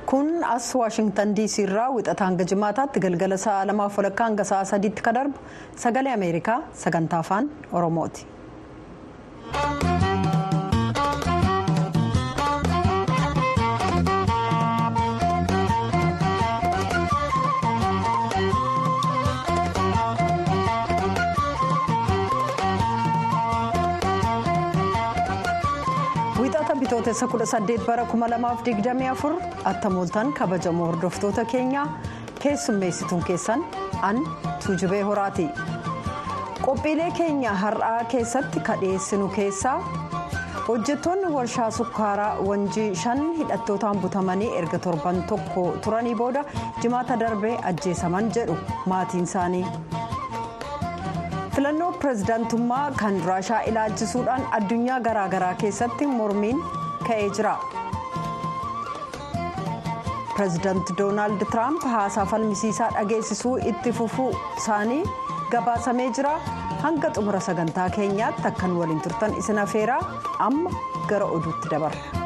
kun as waashingtan diisii irraa wixata hanga jimaataatti galgala sa'a lamaaf walakkaa hanga sa'a sadiitti ka darbu sagalee ameerikaa sagantaa afaan oromooti. bitootessa 18 bara 2024 attamooltan kabajamoo hordoftoota keenyaa keessummeessituun keessan an tuujubee horaati qophiilee keenya har'aa keessatti kadheessinu keessaa hojjettoonni warshaa sukkaaraa wanjii shan hidhattootaan butamanii erga torban tokko turanii booda jimaata darbee ajjeesaman jedhu maatiin isaanii. filannoo pirezidaantummaa kan raashaa ilaalchisuudhaan addunyaa garaagaraa keessatti mormiin ka'ee jira pirezidaanti doonaald tiraamp haasaa falmisiisaa dhageessisuu itti fufuu isaanii gabaasamee jira hanga xumura sagantaa keenyaatti akkan waliin turtan isin afeeraa amma gara oduutti dabarra.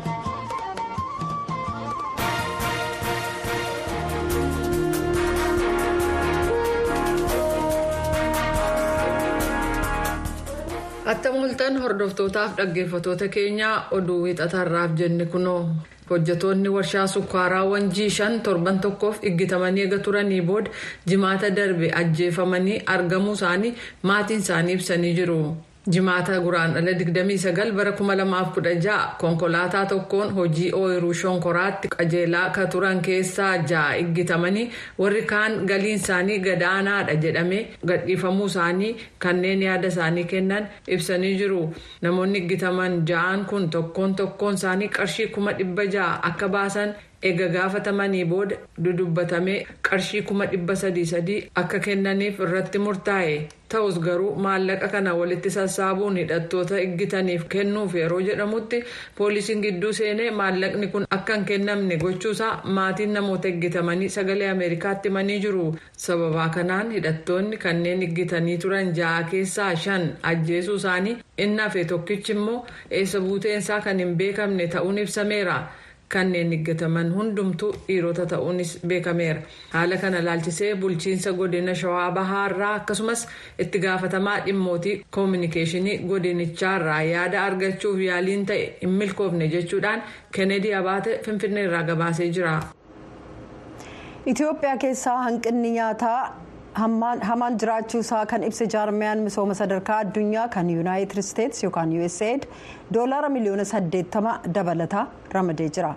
attamooltan hordoftootaaf dhaggeeffatoota keenyaa oduu wixatarraaf jenne kunoo hojjetoonni warshaa sukkaaraa wanjii shan torban tokkoof iggitamanii eega turanii booda jimaata darbe ajjeefamanii argamuu isaanii maatiin isaanii ibsanii jiru. jimaata guraandhala 29 bara 2016 konkolaataa tokkoon hojii ooyiruu shonkoraatti qajeelaa ka turan keessaa ja'a iggitamanii warri kaan galiin isaanii gadaanaadha jedhamee gadhiifamuu isaanii kanneen yaada isaanii kennan ibsanii jiru namoonni iggitaman ja'an kun tokkoon tokkoon isaanii qarshii kuma dhibba ja'a akka baasan eega gaafatamanii booda dudubbatamee qarshii kuma dhibba sadii sadii akka kennaniif irratti murtaa'e ta'us garuu maallaqa kana walitti sassaabuun hidhattoota iggitaniif kennuuf yeroo jedhamutti poolisiin gidduu seenee maallaqni kun akka hin kennamne gochuusaa maatiin namoota iggitamanii sagalee ameerikaatti himanii jiru sababaa kanaan hidhattoonni kanneen iggitanii turan ja'a keessaa shan ajjeesuu isaanii inni hafe tokkichi immoo eessa buuteensaa kan hin beekamne ta'uun ibsameera. kanneen iggataman hundumtuu dhiirota ta'uunis beekameera haala kana laalchisee bulchiinsa godina shawaa bahaarraa akkasumas itti gaafatamaa dhimmootii koominikeeshinii godinichaarraa yaada argachuuf yaaliin ta'e hin milkoofne jechuudhaan kennedy abaate finfinneerraa gabaasee jira. itiyoophiyaa keessaa hanqinni nyaataa hamaan jiraachuu isaa kan ibse jaarmiyaan misooma sadarkaa addunyaa kan yuunaayitid isteetsi yookaan usaid doolaara miliyoona 80 dabalataa ramadee jira.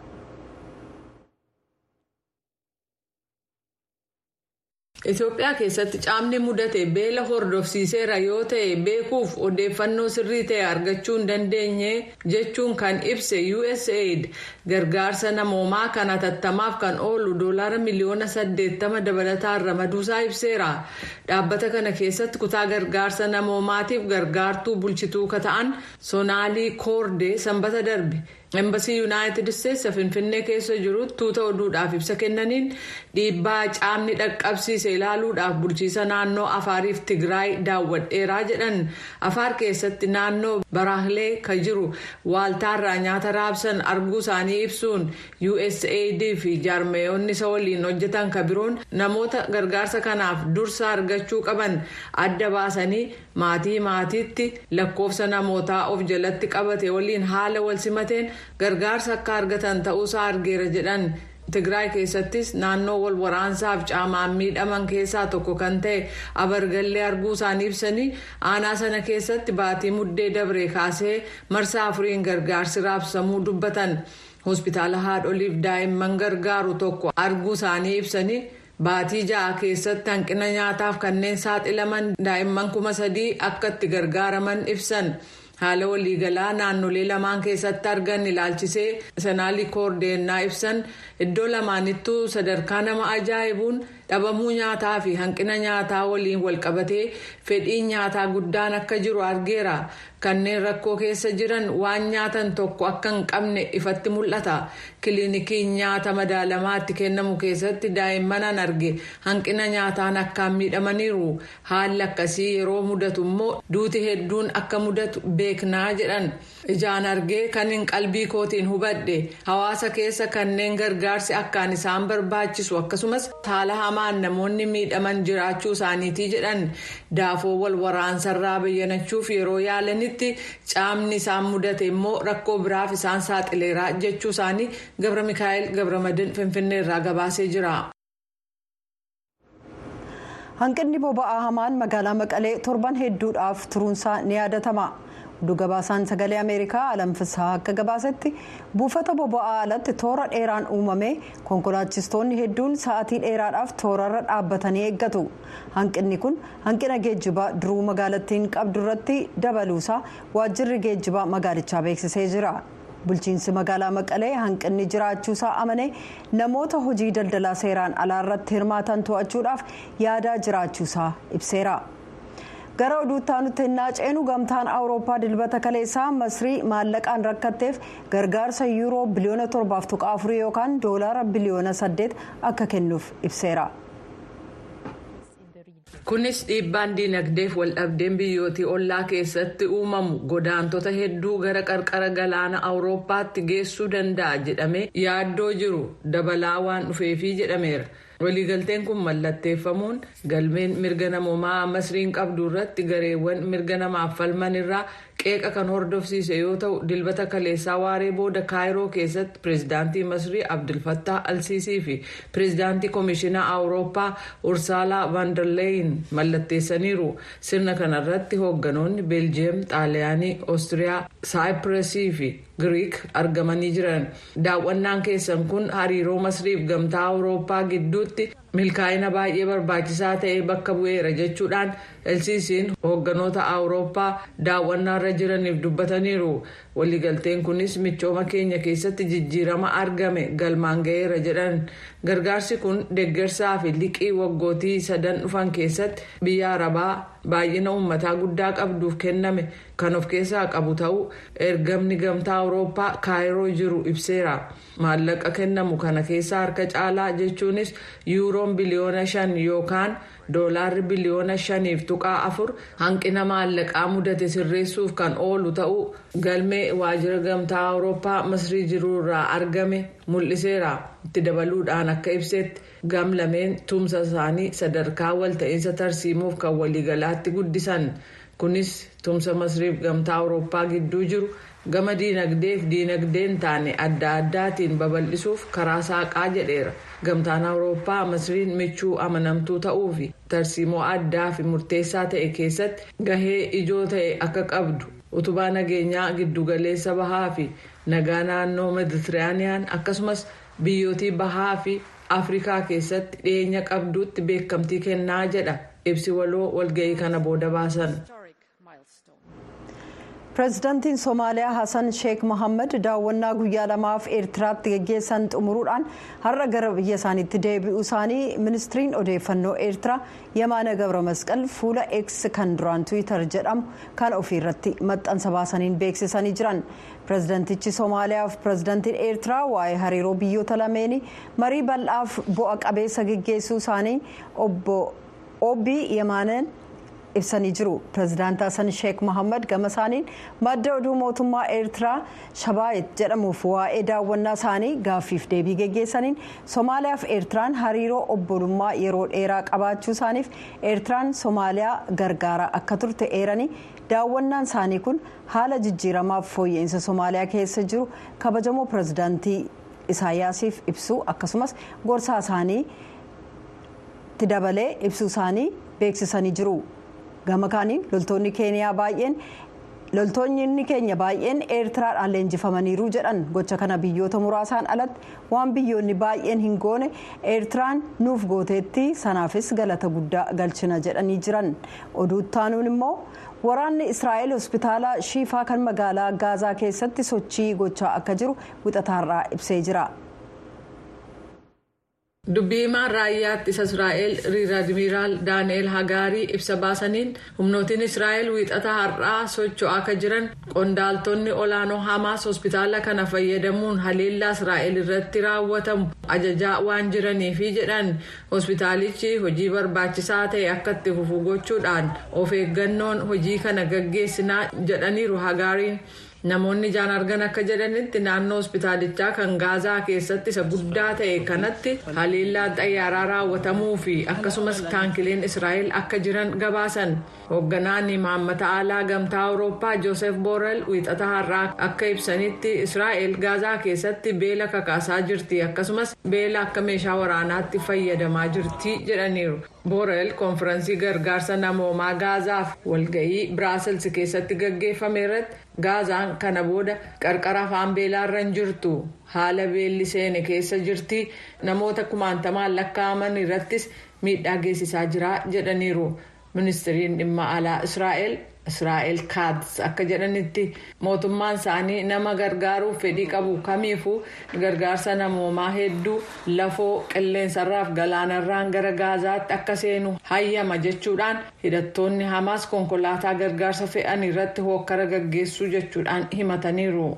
Itoophiyaa keessatti caamni mudate beela hordofsiiseera yoo ta'e beekuuf odeeffannoo sirrii ta'e argachuu hin dandeenye jechuun kan ibse usaid gargaarsa namoomaa kan hatattamaaf kan oolu doolaara miliyoona 80 dabalataan ramaduusaa ibseera dhaabbata kana keessatti kutaa gargaarsa namoomaatiif gargaartuu bulchituu ka ta'an soonaalii koordee sanbata darbe. Embasii yuunaayitid isteetsi finfinnee keessa jiru tuuta oduudhaaf ibsa kennaniin dhiibbaa caamni dhaqqabsiise ilaaluudhaaf bulchiisa naannoo afaariif tigraay daawwadheeraa jedhan afaar keessatti naannoo baraahilee ka jiru waaltaarraa nyaata raabsan arguu isaanii ibsuun usaid fi jaarmeeyonni isa waliin hojjetan ka biroon namoota gargaarsa kanaaf dursa argachuu qaban adda baasanii maatii maatiitti lakkoofsa namootaa of jalatti qabate waliin haala wal simateen. gargaarsa akka argatan ta'uusaa argeera jedhan tigraay keessattis naannoo wal waraansaaf caamaan miidhaman keessaa tokko kan ta'e abargallee arguu isaanii ibsanii aanaa sana keessatti baatii muddee dabre kaasee marsaa afuriin gargaarsi raabsamuu dubbatan hospitaala haadholiif daa'imman gargaaru tokko arguu isaanii ibsanii. baatii ja'a keessatti hanqina nyaataaf kanneen saaxilaman daa'imman kuma sadii akka itti gargaaraman ibsan. haala waliigalaa naannolee lamaan keessatti argan ilaalchisee sanaalii koordeenaa ibsan iddoo lamaanittuu sadarkaa nama ajaa'ibuun dhabamuu nyaataa fi hanqina nyaataa waliin walqabatee fedhiin nyaataa guddaan akka jiru argeera kanneen rakkoo keessa jiran waan nyaatan tokko akka hin qabne ifatti mul'ata kiliinikiin nyaata madaalamaatti kennamu keessatti daa'imman arge hanqina nyaataan akkaan miidhamaniiru haalli akkasii yeroo mudatu immoo duuti hedduun akka mudatu beeknaa jedhan ijaan argee kan hin qalbii kootiin hubadhe hawaasa keessa kanneen gargaarsi akkaan isaan barbaachisu akkasumas haala hamaan namoonni miidhaman jiraachuu isaaniitii jedhan daafoo wal waraansarraa bayyanachuuf yeroo yaalanitti caamni isaan mudate immoo rakkoo biraaf isaan saaxileera jechuu isaanii gabra mikaa'el gabramadin finfinneerraa gabaasee jira. hanqinni boba'aa hamaan magaalaa maqalee torban hedduudhaaf turuunsaa ni yaadatama oduu gabaasaan sagalee ameerikaa alamfisaa akka gabaasetti buufata boba'aa alatti toora dheeraan uumame konkolaachistoonni hedduun sa'atii dheeraadhaaf toorarra dhaabbatanii eeggatu hanqinni kun hanqina geejjibaa duruu magaalattiin qabdu irratti dabaluusaa waajjirri geejjibaa magaalichaa beeksisee jira. bulchiinsi magaalaa maqalee hanqinni jiraachuusaa amane namoota hojii daldalaa seeraan alaa irratti hirmaatan to'achuudhaaf yaadaa jiraachuusaa ibseera. gara oduutti aanutti hinnaa ceenu gamtaan awurooppaa dilbata kaleessaa masrii maallaqaan rakkatteef gargaarsa yuuroo biliyoona torbaaf tuqaa afurii yookaan doolaara biliyoona saddeet akka kennuuf ibseera. kunis dhiibbaan diinagdeef waldhabdeen biyyootii ollaa keessatti uumamu godaantota hedduu gara qarqara galaana awurooppaatti geessuu danda'a jedhamee yaaddoo jiru dabalaa waan dhufeefii jedhameera. waliigalteen kun mallatteeffamuun galmeen mirga namoomaa masriin qabdu irratti gareewwan mirga namaaf falman irraa qeeqa kan hordofsiise yoo ta'u dilbata kaleessaa waaree booda kaayiroo keessatti pireezidaantii masrii abdulfattaa alsiisii fi pireezidaantii koomishinaa awurooppaa ursaalaa vaandarleeyin mallatteessaniiru sirna kanarratti hoogganoonni beeljiyeem xaaliyaanii oostiriyaa saayipiresii fi giriik argamanii jiran daawwannaan keessan kun hariiroo masriif gamtaa awurooppaa gidduutti milkaa'ina baay'ee barbaachisaa ta'e bakka bu'eera jechuudhaan elsiisiin hoogganoota awurooppaa daawwannaarra jiraniif dubbataniiru waliigalteen kunis michooma keenya keessatti jijjiirama argame galmaan ga'eera jedhan gargaarsi kun deeggarsaa fi liqii waggootii sadan dhufan keessatti biyya arabaa baay'ina uummataa guddaa qabduuf kenname kan of keessaa qabu ta'uu ergamni gamtaa awurooppaa kaayiroo jiru ibseera maallaqa kennamu kana keessaa harka caalaa jechuunis yuuroon biliyoona shan yookaan doolaarri biliyoona shaniif tuqaa afur hanqina maallaqaa mudate sirreessuuf kan oolu ta'uu galmee waajjira gamtaa awurooppaa masrii jiruurraa argame mul'iseera itti dabaluudhaan akka ibsetti gamlameen tumsa isaanii sadarkaa walta'iinsa tarsiimuuf kan waliigalaatti guddisan kunis tumsa masriif gamtaa awurooppaa gidduu jiru gama diinagdeef diinagdeen taane adda addaatiin babal'isuuf karaa saaqaa jedheera gamtaan awurooppaa masriin michuu amanamtuu ta'uu fi tarsiimoo addaa fi murteessaa ta'e keessatti gahee ijoo ta'e akka qabdu utubaa nageenyaa giddugaleessa bahaa fi nagaa naannoo meditiraaniyaan akkasumas biyyootii bahaa fi afrikaa keessatti dhiyeenya qabduutti beekamtii kennaa jedha ibsi waloo walga'ii kana booda baasan. pireezidaantiin somaaliyaa hasan sheek mohaammed daawwannaa guyyaa lamaaf eertiraatti geggeessan xumuruudhaan har'a gara biyya isaaniitti deebi'uu isaanii ministiriin odeeffannoo eertiraa yamaana gabra masqal fuula x kan duraan tiwiitar jedhamu kan ofiirratti maxxansa baasaniin beeksisanii jiran pireezidaantichi somaaliyaa fi pireezidaantiin eertiraa waa'ee hariiroo biyyoota lameenii marii bal'aaf bu'a qabeessa geggeessuu isaanii obbo obbii yamaanan ibsanii jiru pireezidaanti hasan sheek mohaammed gama isaaniin madda oduu mootummaa eertiraa shabaayit jedhamuuf waa'ee daawwannaa isaanii gaaffiif deebii geggeessaniin somaaliyaa fi eertiraan hariiroo obbolummaa yeroo dheeraa qabaachuu isaaniif eertiraan somaaliyaa gargaaraa akka turte eeranii daawwannaan isaanii kun haala jijjiiramaaf fooyya'insa somaaliyaa keessa jiru kabajamoo pireezidaantii isaayyaasiif ibsuu akkasumas gorsaa isaanii itti dabalee ibsuu isaanii beeksisanii jiru. gama kaaniin loltoonni keeniyaa baay'een loltoonni keenya baay'een eertiraadhaan leenjifamaniiru jedhan gocha kana biyyoota muraasaan alatti waan biyyoonni baay'een hin goone eertiraan nuuf gooteetti sanaafis galata guddaa galchina jedhanii jiran oduuttaanuun immoo waraanni israa'el hospitaala shiifaa kan magaalaa gaazaa keessatti sochii gochaa akka jiru wixataarraa ibsee jira. dubbii himaan raayyaa ittisa israa'el riir admiraal daani'eel hagaarii ibsa baasaniin humnootiin israa'el wiixata har'aa socho'aa akka jiran qondaaltonni olaanoo hamaas hospitaala kana fayyadamuun haleellaa israa'el irratti raawwatamu ajajaa waan jiraniifi jedhan hospitaalichi hojii barbaachisaa ta'e akka itti fufu gochuudhaan of eeggannoon hojii kana gaggeessinaa jedhaniiru hagaariin. namoonni ijaan argan akka jedhanitti naannoo hospitaalichaa kan gaazaa keessatti isa guddaa ta'e kanatti haleellaan xayyaaraa raawwatamuu fi akkasumas taankileen israa'el akka jiran gabaasan hoogganaan imaammata alaa gamtaa awurooppaa joosef boorel wiixata har'aa akka ibsanitti israa'el gaazaa keessatti beela kakaasaa jirti akkasumas beela akka meeshaa waraanaatti fayyadamaa jirti jedhaniiru. boorel konfiraansii gargaarsa namoomaa gaazaaf walga'ii biraasels keessatti gaggeeffame irratti gaazaan kana booda qarqara afaan beelaarra hin jirtu haala beelli seene keessa jirti namoota kumaantamaan lakkaa'aman irrattis miidhaa geessisaa jira jedhaniiru ministiriin dhimma alaa israa'el israa'el kaats akka jedhanitti mootummaan isaanii nama gargaaruuf fedhii qabu kamiifuu gargaarsa namoomaa hedduu lafoo qilleensarraaf galaanarraan gara gaazaatti akka seenu hayyama jechuudhaan hidhattoonni hamaas konkolaataa gargaarsa fe'an irratti hookkara gaggeessuu jechuudhaan himataniiru.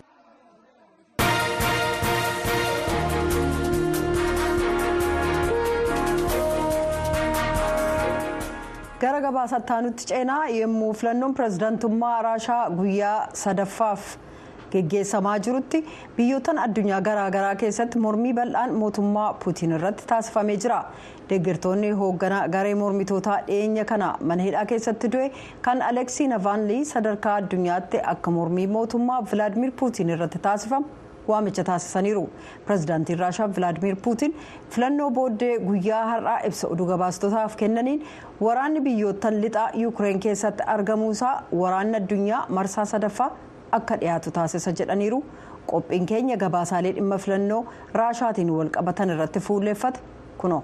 gara gabaasataanutti ceenaa yommuu filannoon pirezidaantummaa raashaa guyyaa sadaffaaf geggeessamaa jirutti biyyoottan addunyaa garaagaraa keessatti mormii bal'aan mootummaa puutiin irratti taasifamee jira deeggartoonni hoogganaa garee mormitootaa dhiyeenya kana mana hidhaa keessatti du'e kan aleksii navaanlii sadarkaa addunyaatti akka mormii mootummaa vilaadimir puutiin irratti taasifamu waamicha taasisaniiru pirezidaantiin raashaa vilaadimir puutiin filannoo booddee guyyaa har'aa ibsa oduu gabaastotaaf kennaniin waraanni biyyoottan lixaa yuukireen keessatti argamuusaa waraanni addunyaa marsaa sadaffaa akka dhiyaatu taasisa jedhaniiru qophiin keenya gabaasaalee dhimma filannoo raashaatiin walqabatan irratti fuulleeffate kuno.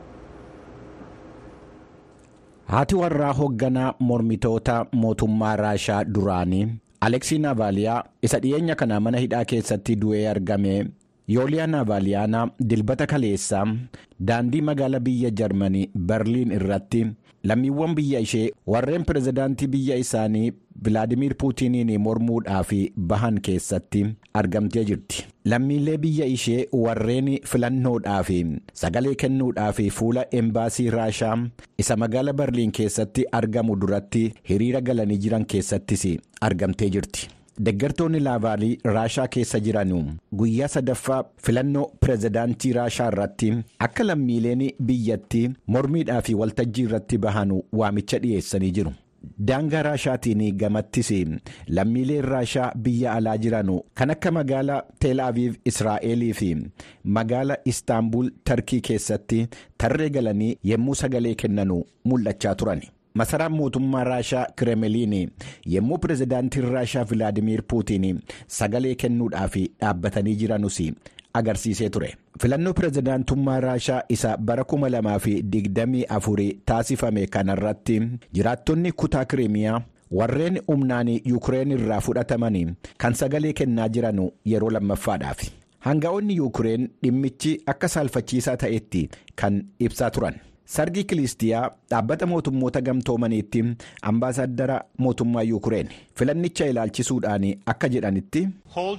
haati warraa hoogganaa mormitoota mootummaa raashaa duraanii. aleksii naavaaliyaa isa dhiyeenya kana mana hidhaa keessatti du'ee argame yooliyaa naavaaliyaana dilbata kaleessaa daandii magaala biyya jarmanii berliin irratti lammiiwwan biyya ishee warreen pirezidaantii biyya isaanii vilaadimir puutiniin mormuudhaaf bahan keessatti argamtee jirti lammiilee biyya ishee warreen filannoodhaaf sagalee kennuudhaaf fuula embaasii raashaa isa magaala berliin keessatti argamu duratti hiriira galanii jiran keessattis argamtee jirti. Deeggartoonni laavaalii raashaa keessa jiran guyyaa sadaffaa filannoo pirezidaantii raashaa irratti akka lammiileen biyyattii mormiidhaa fi waltajjii irratti bahan waamicha dhiyeessanii jiru. Daangaa raashaatiin gamattis lammiileen raashaa biyya alaa jiran kan akka magaala Teel Aviv Israa'elii fi magaala Istaanbul Tarkii keessatti tarree galanii yommuu sagalee kennan mul'achaa turan. masaraan mootummaa raashaa kireemeliin yommuu pirezidaantiin raashaa vilaadimir puutiin sagalee kennuudhaaf dhaabbatanii jiranus agarsiisee ture filannoo pirezidaantummaa raashaa isa bara 2024 taasifame kanarratti jiraattonni kutaa kireemiyaa warreen humnaan yuukireen irraa fudhataman kan sagalee kennaa jiran yeroo lammaffaadhaaf hanga'oonni yuukireen dhimmichi akka saalfachiisaa ta'etti kan ibsaa turan. sargii kilistiyaa dhaabbata mootummoota gamtoomaniitti ambaasaaddara mootummaa yuukireen filannicha ilaalchisuudhaan akka jedhanitti.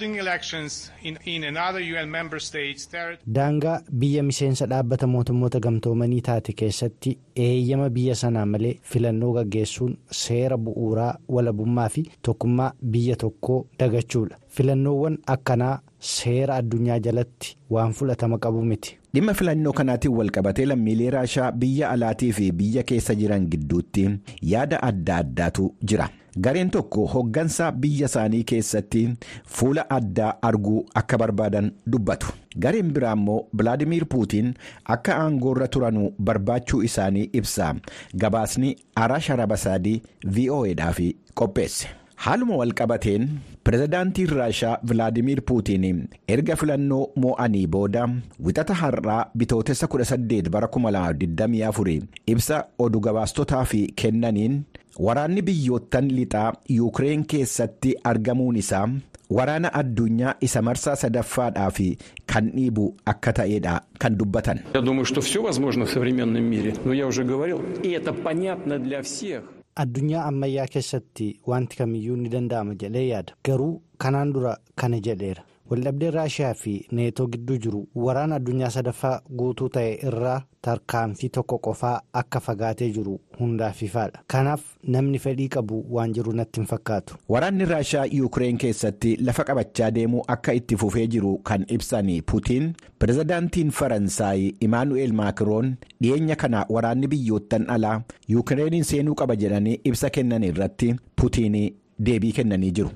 daangaa biyya miseensa dhaabbata mootummoota gamtoomanii taate keessatti eeyyama biyya sanaa malee filannoo gaggeessuun seera bu'uuraa walabummaa fi tokkummaa biyya tokkoo dagachuudha filannoowwan akkanaa seera addunyaa jalatti waan fudhatama qabu miti. dhimma filannoo kanaatiin walqabatee lammiilee raashaa biyya alaatii fi biyya keessa jiran gidduutti yaada adda addaatu jira gareen tokko hoggansa biyya isaanii keessatti fuula addaa arguu akka barbaadan dubbatu gareen biraa immoo vilaadimir puutiin akka aangoorra turanuu barbaachuu isaanii ibsa gabaasni araash arabasaadii vo'edhaaf qopheesse. haaluma walqabateen pirezidaantiin raashaa vilaadimir puutiin erga filannoo moo'anii booda wixata har'aa bitootessa 18 bara 2024 ibsa oduu gabaastotaaf kennaniin waraanni biyyoottan lixaa yuukireen keessatti argamuun isaa waraana addunyaa isa marsaa sadaffaadhaaf kan dhiibu akka ta'edha kan dubbatan. addunyaa ammayyaa keessatti wanti kamiyyuu ni danda'ama jedhee yaada garuu kanaan dura kana jedheera waldhabdeen raashiyaa fi neetoo gidduu jiru waraana addunyaa sadaffaa guutuu ta'e irraa tarkaanfii tokko qofaa akka fagaatee jiru hundaaf ifaadha kanaaf namni fedhii qabu waan jiru natti hin fakkaatu. waraanni raashiyaa yuukireen keessatti lafa qabachaa deemuu akka itti fufee jiru kan ibsan putiin pirezidaantiin faransaay imaanu'eel maakiroon dhiyeenya kana waraanni biyyoottan alaa yuukireeniin seenuu qaba jedhanii ibsa kennan irratti putiin. deebii kennanii jiru.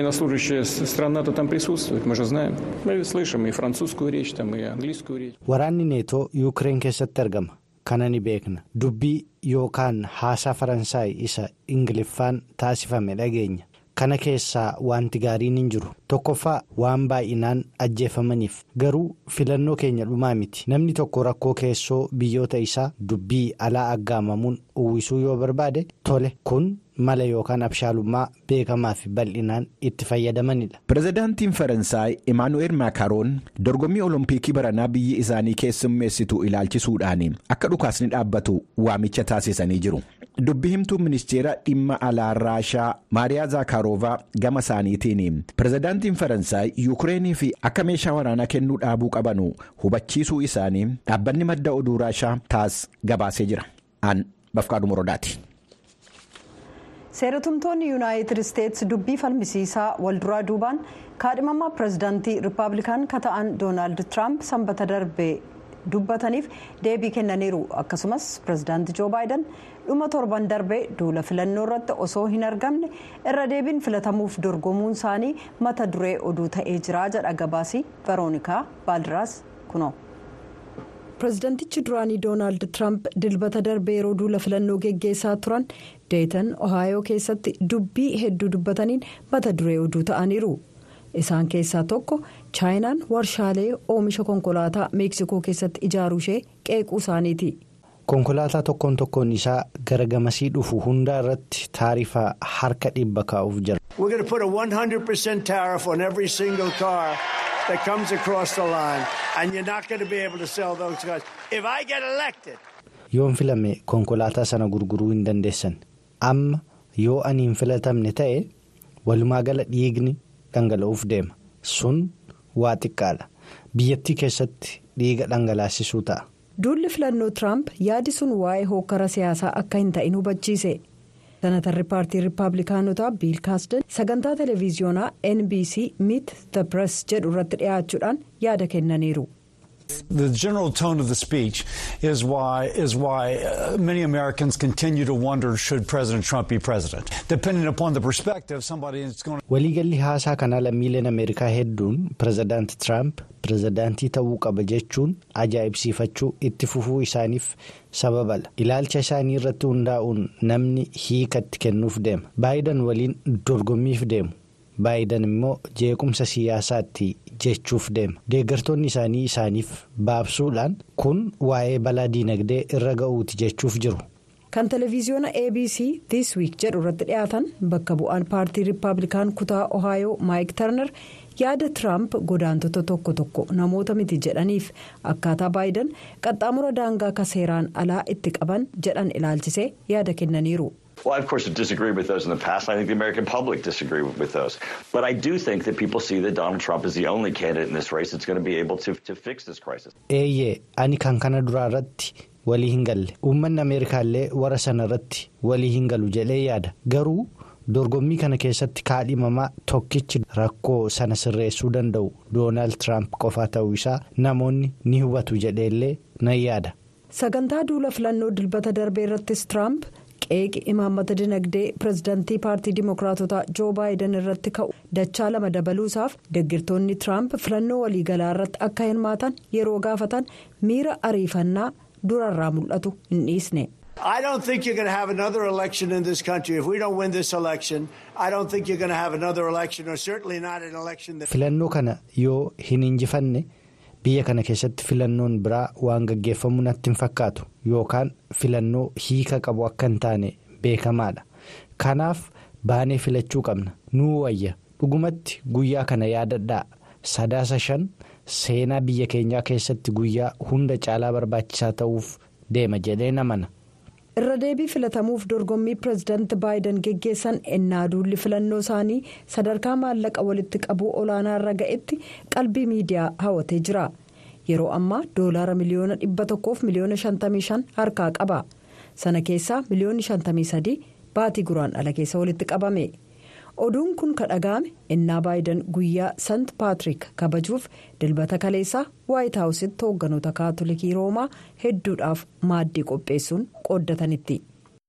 waraanni neetoo yuukireen keessatti argama kana ni beekna dubbii yookaan haasaa faransaay isa ingiliffaan taasifame dhageenya kana keessaa wanti gaariin hin jiru tokkoffaa waan baay'inaan ajjeefamaniif garuu filannoo keenya dhumaa miti namni tokko rakkoo keessoo biyyoota isaa dubbii alaa aggaamamuun uwwisuu yoo barbaade tole kun. mala yookaan abshaalummaa beekamaa fi bal'inaan itti fayyadamanidha. pirezidaantiin faransaay imaanu'eel maakaaroon dorgommii olompikii baranaa biyyi isaanii keessummeessitu ilaalchisuudhaan akka dhukaasni dhaabbatu waamicha taasisanii jiru. dubbi himtuu ministeera dhimma alaa raashaa maariyaa zaakaaroovaa gama isaaniitiin pirezidaantiin faransaay yuukireenii fi akka meeshaa waraanaa kennuu dhaabuu qabanu hubachiisuu isaanii dhaabbanni madda oduu raashaa taas gabaasee jira aan bafqaadhu morodaati. seeratumtoonni yuunaayitid isteetsi dubbii falmisiisaa walduraa duubaan kaadhimamaa pirezidaantii rippaabilikaan ka ta'an doonaald tiraamp sanbata darbe dubbataniif deebii kennaniiru akkasumas pirezidaantii joo baayidan dhuma torban darbe duula filannoo irratti osoo hin argamne irra deebiin filatamuuf dorgomuun isaanii mata duree oduu ta'ee jira jedha gabaasii veroonikaa baaldiraas kunoo. pirezidaantichi duraanii doonaald tiraamp dilbata darbe yeroo duula filannoo geggeessaa turan deetan ohaayoo keessatti dubbii hedduu dubbataniin mata duree oduu ta'aniiru isaan keessaa tokko chaayinaan warshaalee oomisha konkolaataa meeksikoo keessatti ijaaruu ishee qeequu isaaniiti. konkolaataa tokkoon tokkoon isaa gara gamasii dhufu hundaa irratti taarifa harka dhibba kaa'uuf jira. that comes across the line and you're not going to be able to sell those cars. If I get elected. yoon filame konkolaataa sana gurguruu hin dandeessan amma yoo ani hin filatamne ta'e walumaa gala dhiigni dhangala'uuf deema sun waa xiqqaadha biyyattii keessatti dhiiga dhangalaasisuu ta'a. duulli filannoo tiraamp yaadi sun waa'ee hokkara siyaasaa akka hin ta'in hubachiise. senatarri paartii riippaabilikaanotaa biil kaasdan sagantaa televiziyoonaa nbc meet the press jedhu irratti dhiyaachuudhaan yaada kennaniiru. The general tone of the speech is why is why uh, many Americans continue to wonder should President Trump be president. Depending upon the perspective, somebody is going. waliigalli haasaa kanaa lammiileen ameerikaa hedduun pirezidaanti tiraamp pirezidaantii ta'uu qaba jechuun ajaa'ibsiifachuu itti fufuu isaaniif sababala ilaalcha isaanii irratti hundaa'uun namni hiikatti kennuuf deema baayidan waliin dorgommiif deemu baayidan immoo jeequmsa siyaasaatti jechuuf deema deeggartoonni isaanii isaaniif baabsuudhaan kun waa'ee balaa diinagdee irra ga'uuti jechuuf jiru. kan televiziyoona abc this week jedhu irratti dhiyaatan bakka bu'aan paartii riippaabilikaan kutaa ohaayoo maayik tarnar yaada tiraamp godaantota tokko tokko namoota miti jedhaniif akkaataa baayidan qaxxaamura daangaa ka seeraan alaa itti qaban jedhan ilaalchisee yaada kennaniiru. Well, I, of course, disagree with those in the past. I think the American public disagree with those. But I do think that people see that Donald Trump is the only candidate in this race that's going to be able to, to fix this crisis. eeyyee ani kan kana duraa irratti walii hin galle uummanni ameerikaallee warra sana irratti walii hin galu jedhee yaada garuu dorgommii kana keessatti kaadhimamaa tokkichi rakkoo sana sirreessuu danda'u doonaald tiraamp qofaa ta'uu isaa namoonni ni hubatu jedheellee nan yaada. sagantaa duula filannoo dilbata darbee irrattis tiraamp qeeqi imaammata dinagdee pirezidaantii paartii dimookiraatotaa joo baayidan irratti ka'u dachaa lama dabaluusaaf deggirtoonni tiraamp filannoo waliigalaa irratti akka hirmaatan yeroo gaafatan miira ariifannaa durarraa mul'atu hin dhiisne. I don't think you're going to have another election in this country. If we don't win this election, I don't think you're going to have another election, or certainly not an election that. filannoo kana yoo hin injifanne biyya kana keessatti filannoon biraa waan gaggeeffamu natti hin fakkaatu yookaan filannoo hiika qabu akka hin taane beekamaadha kanaaf baanee filachuu qabna nuu wayya dhugumatti guyyaa kana yaadadhaa sadaasa shan seenaa biyya keenyaa keessatti guyyaa hunda caalaa barbaachisaa ta'uuf deema jedhee namana. irra deebii filatamuuf dorgommii pireezidaanti baayiden geggeessan ennaa duulli filannoo isaanii sadarkaa maallaqa walitti qabuu olaanaa irra ga'etti qalbii miidiyaa hawwatee jira yeroo ammaa doolaara miliyoona dhibba tokkoof miliyoona shantamii shan harkaa qaba sana keessaa miliyoonni shantamii sadii baatii guraandhala keessa walitti qabame. oduun kun kan dhaga'ame ennaa baayiden guyyaa sant paatrik kabajuuf dilbata kaleessaa waayit haawusitti hoogganoota kaatolikii roomaa hedduudhaaf maaddii qopheessuun qooddatanitti.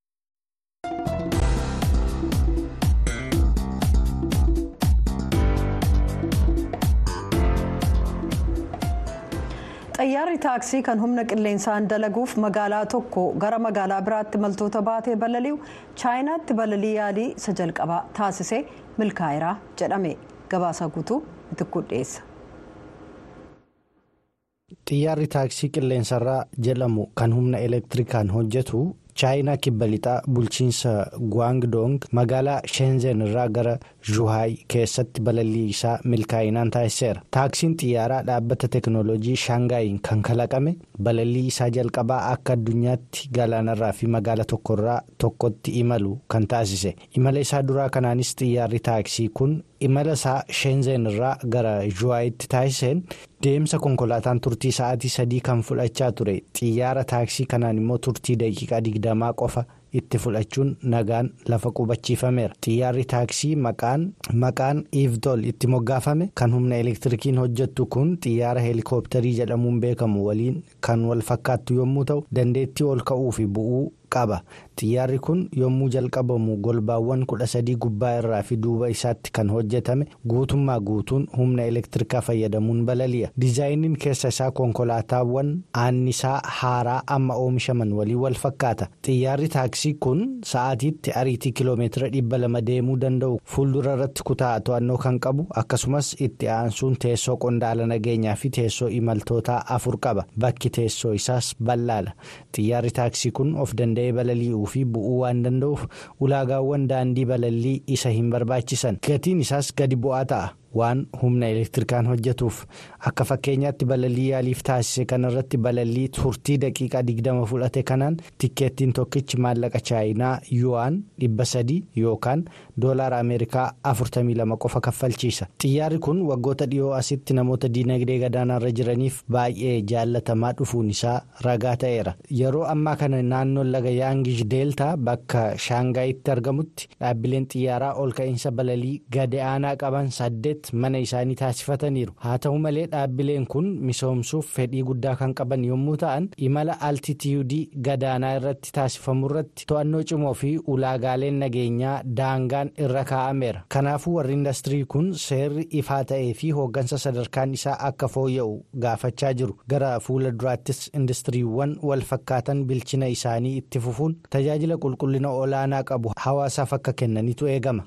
xayyaarri taaksii kan humna qilleensaan dalaguuf magaalaa tokko gara magaalaa biraatti imaltoota baatee balali'u chaayinaatti balalii yaalii isa jalqabaa taasisee milkaa'eera jedhame gabaasa guutuu itti dhiyeessa. xiyyaarri taaksii qilleensarraa jedhamu kan humna elektirikaan hojjetu chaayinaa kibba lixaa bulchiinsa guwaangdoong magaalaa sheenzen irraa gara zhuhaay keessatti balallii isaa milkaa'inaan taasiseera taaksiin xiyyaaraa dhaabbata teeknooloojii shaangaayiin kan kalaqame balallii isaa jalqabaa akka addunyaatti galaanarraa fi magaala tokkorraa tokkotti imalu kan taasise imala isaa duraa kanaanis xiyyaarri taaksii kun imala isaa sheenzen irraa gara zhuhaayitti taasiseen deemsa konkolaataan turtii sa'aatii sadii kan fudhachaa ture xiyyaara taaksii kanaan immoo turtii daqiiqaa digdamaa qofa itti fudhachuun nagaan lafa qubachiifameera xiyyaarri taaksii maqaan maqaan iivdool itti moggaafame kan humna elektirikiin hojjettu kun xiyyaara heelikooptarii jedhamuun beekamu waliin kan wal fakkaattu yommuu ta'u dandeettii ol ka'uu fi bu'uu qaba xiyyaarri kun yommuu jalqabamu golbaawwan kudha sadii gubbaa irraa fi duuba isaatti kan hojjetame guutummaa guutuun humna elektirikaa fayyadamuun balali'a diizaayiniin keessa isaa konkolaataawwan aannisaa haaraa amma oomishaman waliin wal fakkaata xiyyaarri taaksii kun sa'aatiitti ariitii kiloomeetira dhibba lama deemuu danda'u fuuldura irratti kutaa to'annoo kan qabu akkasumas itti aansuun teessoo qondaala nageenyaa fi teessoo imaltootaa afur qaba bakki teessoo isaas bal'aadha xiyyaarri taaksii kun of danda'ee balali'uu fi bu'uu waan danda'uuf ulaagaawwan daandii balallii isa hin barbaachisan gatiin isaas gadi bu'aa ta'a. waan humna elektirikaan hojjetuuf akka fakkeenyaatti balallii yaaliif taasise kanarratti balallii turtii daqiiqaa digdama fudhate kanaan tikkeettiin tokkichi maallaqa chaayinaa yuwaan dhibba sadii yookaan doolaara ameerikaa afurtamii lama qofa kaffalchiisa xiyyaarri kun waggoota dhiyoo asitti namoota diinagdee gadaanaarra jiraniif baay'ee jaallatamaa dhufuun isaa ragaa ta'eera yeroo ammaa kana naannoon laga yaangish deeltaa bakka shaangaayitti argamutti dhaabbileen xiyyaaraa ol ka'iinsa balalii gadi aanaa qaban saddeet. mana isaanii taasifataniiru haa ta'u malee dhaabbileen kun misoomsuuf fedhii guddaa kan qaban yommuu ta'an imala altitiyudii gadaanaa irratti taasifamu irratti to'annoo cimoo fi ulaagaaleen nageenyaa daangaan irra kaa'ameera kanaafuu warri indastirii kun seerri ifaa ta'ee fi hooggansa sadarkaan isaa akka fooyya'u gaafachaa jiru gara fuula duraattis indastiriiwwan wal fakkaatan bilchina isaanii itti fufuun tajaajila qulqullina olaanaa qabu hawaasaaf akka kennanitu eegama.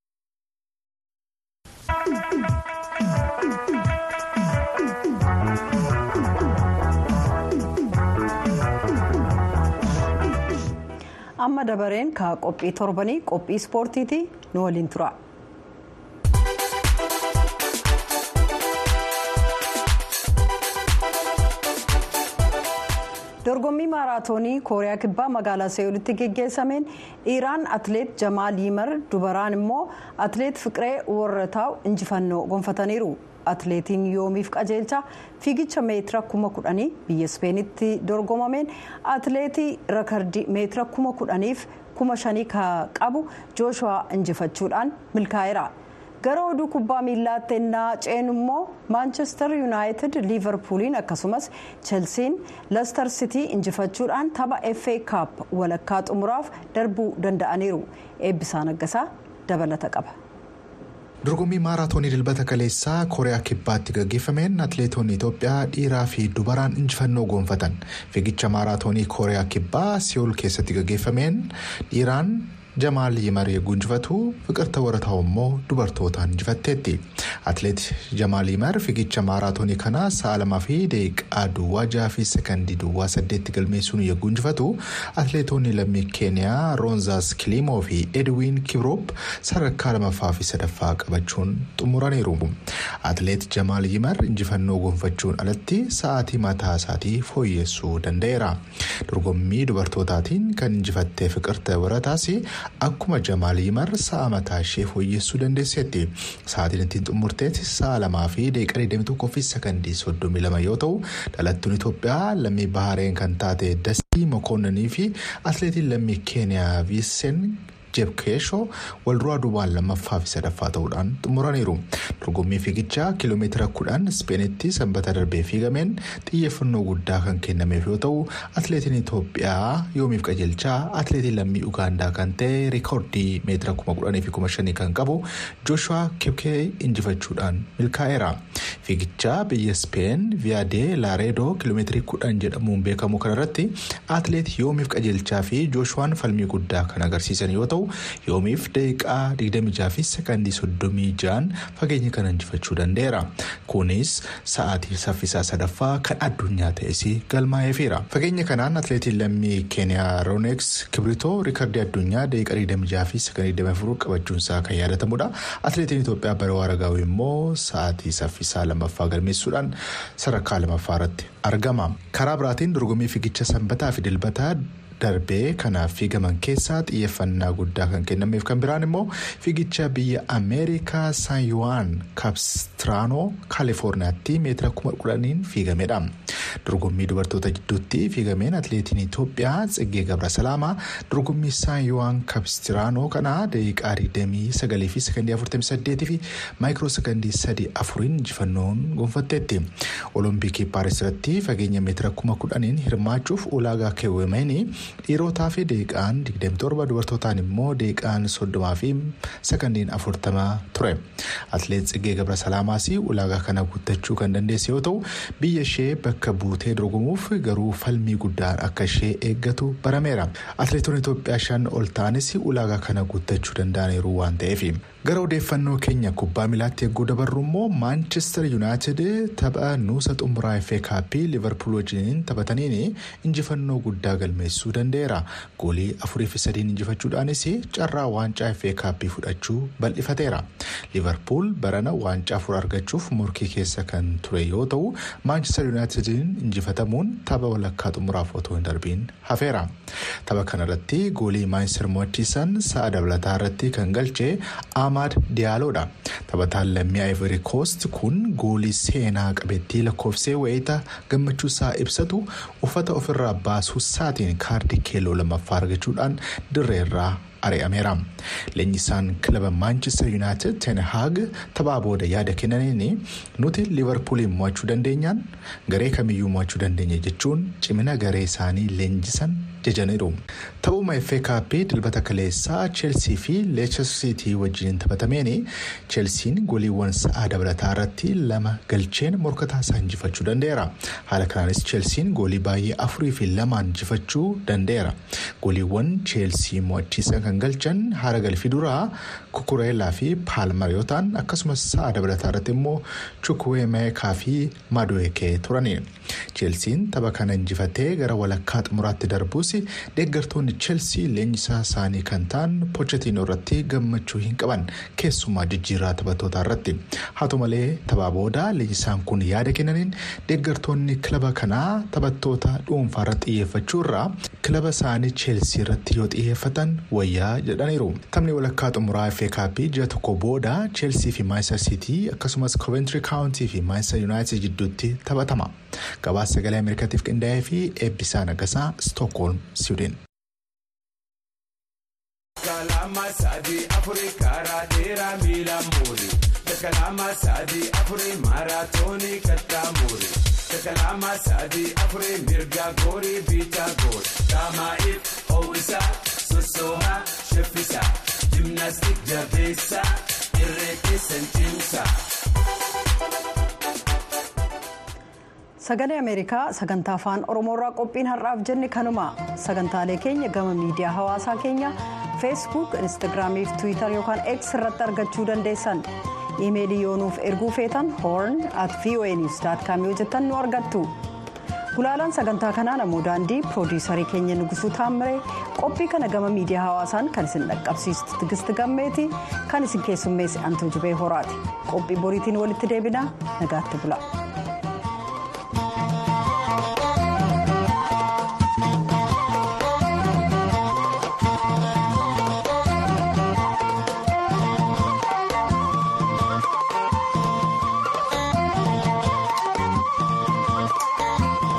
amma dabareen ka qophii torbanii qophii ispoortiiti nu waliin tura. dorgommii maaraatoonii kooriyaa kibbaa magaalaa seeyulitti geggeessameen dhiiraan atleet jamaal yimar dubaraan immoo atleet fiqiree warrataa'u injifannoo gonfataniiru. atleetiin yoomiif qajeelcha fiigicha meetira kuma kudhanii biyya ispeenitti dorgomameen atleetii rakardii meetira kuma kudhaniif kuma shanii qabu jooshuwaa injifachuudhaan milkaa'eera. gara oduu kubbaa miillaatti ennaa ceenu immoo maanchestar yuunaayitid liivarpuuliin akkasumas chelsiin lastar sitii injifachuudhaan tapha fa kaap walakkaa xumuraaf darbuu danda'aniiru eebbisaa naggasaa dabalata qaba. dorgommii maaraatoonii dilbata kaleessaa kooriyaa kibbaatti gaggeeffameen atleetonni itoophiyaa dhiiraa fi dubaraan injifannoo goonfatan fiigicha maaraatoonii kooriyaa kibbaa si'ool keessatti gaggeeffameen dhiiraan jamaal yimar yogguu injifatu fiqirta warataa'u immoo dubartootaan injifatteetti atleet jamaal yimar fiigicha maaraatoonii kana sa'a lamaa fi daqiiqaa duwwaa jaha fi sekandii duwwaa saddeetti galmeessuun yogguu injifatu atleetonni lammii keeniyaa roonzaas kilimoo fi edwiin kibroop sadarkaa lamaffaa fi sadaffaa qabachuun xumuraniiru atleet jamaal yimar injifannoo gonfachuun alatti sa'aatii mataa isaatii fooyyessuu danda'eera dorgommii dubartootaatiin kan injifattee fiqirte warataas akkuma jamaal yimar sa'a mataa ishee fooyyessuu dandeesseetti sa'aatiin ittiin xumurteetti sa'a lamaa fi daqiiqaa 21 fi sekandii 32 yoo ta'u dhalattuun itoophiyaa lammii bahareen kan taate dastii mokoonnanii fi atleetiin lammii keeniyaa viisen jebkeeshoo walduraa duubaan lammaffaa fi sadaffaa ta'uudhaan xumuraniiru dorgommii fiigichaa kiiloomeetira kudhan ispeenitti sanbata darbee fiigameen xiyyeeffannoo guddaa kan kennameef yoo ta'u atleetiin itoophiyaa yoomiif qajeelchaa atleetiin lammii ugaandaa kan ta'e riikoordii meetira kuma kudhanii fi kuma shanii kan qabu jooshuwaa kibkee injifachuudhaan milkaa'eera fiigichaa biyya ispeen viyaadee laareedoo kiiloomeetirii kudhan jedhamuun beekamu kanarratti atleet yoomiif qajeelchaa fi jooshuwaan falmii guddaa kan agarsiisan yoo ta'u. yoomiif daqiiqaa 26 fi sekandii 36 fageenya kana injifachuu danda'eera kunis sa'aatii saffisaa sadaffaa kan addunyaa ta'es galmaa'eefira fageenya kanaan atleetiin lammii keeniyaa rooneeks kibritoo riikardii addunyaa daqiiqaa 26 fi sekandii 24 qabachuunsaa kan yaadatamudha atleetiin itoophiyaa bara waaragaawii immoo sa'aatii saffisaa lammaffaa galmeessuudhaan sadarkaa lammaffaa irratti argama karaa biraatiin dorgommii fiigicha sanbataa fi dilbataa. darbee kanaaf fiigaman keessaa xiyyeeffannaa guddaa kan kennameef kan biraan immoo fiigicha biyya ameerikaa san yuwaan kaapistiraanoo kaalifoorniyaatti meetira kuma kudhaniin fiigamedha dorgommii dubartoota gidduutti fiigameen atleetiin itoophiyaa tsiggee gabra salaamaa dorgommii san yuwaan kaapistiraanoo kana daqiiqaa 29 fi sekandii 48 fi maayikiroo sekandii 3 afuriin injifannoon gonfatteetti olompikii paaris irratti fageenya meetira kuma kudhaniin hirmaachuuf ulaagaa keewwameen. dhiirotaa fi daqiiqaan 27 dubartootaan immoo daqiiqaan 30 fi sekandiin 40 ture atleet tsiggee gabra salaamaas ulaagaa kana guuttachuu kan dandeesse yoo ta'u biyya ishee bakka buutee dorgomuuf garuu falmii guddaan akka ishee eeggatu barameera atleetonni itoophiyaa shan ol ta'anis ulaagaa kana guuttachuu danda'aniiru waan ta'eef. gara odeeffannoo keenya kubbaa miilaatti eeguu dabarru immoo maanchestar yuunaayitid tapha nuusa xumuraa effee kaappii liverpool wajjiniin taphataniin injifannoo guddaa galmeessuu danda'eera goolii afurii fi sadiin injifachuudhaanis carraa waancaa effee kaappii fudhachuu bal'ifateera liverpool barana waancaa afur argachuuf morkii keessa kan ture yoo ta'u maanchestar yuunaayitidiin injifatamuun tapha walakkaa xumuraaf otoo hin darbiin hafeera tapha kanarratti goolii maanchestar mo'achiisan sa'a dabalataa irratti kan galchee Ahmad Diyaaloodha. Taphataan lammii Ivory Coast kun goolii seenaa qabeettii lakkoofsee wayita gammachuusaa ibsatu uffata ofirraa baasuu isaatiin kaardii keelloo lammaffaa argachuudhaan dirreerraa ari'ameera. Leenjisaan kilaba Manchester United Ten Hag taphaa booda yaada kennaniin nuti Liverpooliin mo'achuu dandeenyaan garee kamiyyuu mo'achuu dandeenya jechuun cimina garee isaanii leenjisan jajaniiru. Taphuma effee kaappii dilbata kaleessaa Cheelsii fi Leicester City wajjin taphatameen Cheelsiin goliiwwan sa'aa dabalataa irratti lama galcheen morkataa isaa injifachuu danda'eera. Haala kanaanis Cheelsiin goolii baay'ee afurii fi lamaan injifachuu danda'eera. Goliiwwan Cheelsii mo'achiisan kan galchan haara galfii duraa kukureelaa fi paalmar yoo ta'an akkasumas sa'a dabalataa irratti immoo chukwuemeekaa fi maduekee turani. Cheelsiin tapha kana injifatee gara walakkaa xumuraatti darbuus deeggartoonni Cheelsii leenjisaa isaanii kan ta'an Pochettino irratti gammachuu hin qaban keessumaa jijjiirraa taphattoota irratti. Haa ta'u malee taphaa booda leenjisaan kun yaada kennaniin deeggartoonni kilaba kanaa taphattoota dhuunfaa irratti xiyyeeffachuu irraa kilaba isaanii Cheelsii irratti yoo xiyyeeffatan wayyaa jedhaniiru. Taphni walakkaa xumuraa FA Kaappii ji'a tokko booda Cheelsii fi Manchester City akkasumas Coventry County fi Manchester United jidduutti taphatama. Gabaasa sagalee Ameerikaatiif qindaa'ee fi eebbisaa nagasaa Stookholm, Siwiidin. Kalama sadii afurii karaa dheeraa miila muuri. Kalama sadii afurii maaraatoonii kattaa muuri. Kalama sadii afurii mirga goorii biitaa goori. Daamaa'iif ho'isaa sossoohaa shaffisaa. Jimnaastik jabeessaa irree keessan cimsaa. sagalee ameerikaa sagantaa afaan oromoorraa qophiin har'aaf jenne kanuma sagantaalee keenya gama miidiyaa hawaasaa keenya feesbuuk instaagiraamii fi tiwiitar yookaan x irratti argachuu dandeessan iimeelii yoonuuf erguu feetan hoorn at voa niws com yoo jettan nu argattu gulaalaan sagantaa kanaa namoo daandii piroodiisarii keenya nugusuu taammiree qophii kana gama miidiyaa hawaasaan kan isin dhaqqabsiistu tigisti gammeeti kan isin keessummeessi antuu jibee horaati qophii boriitiin walitti deebinaa nagaatti bula.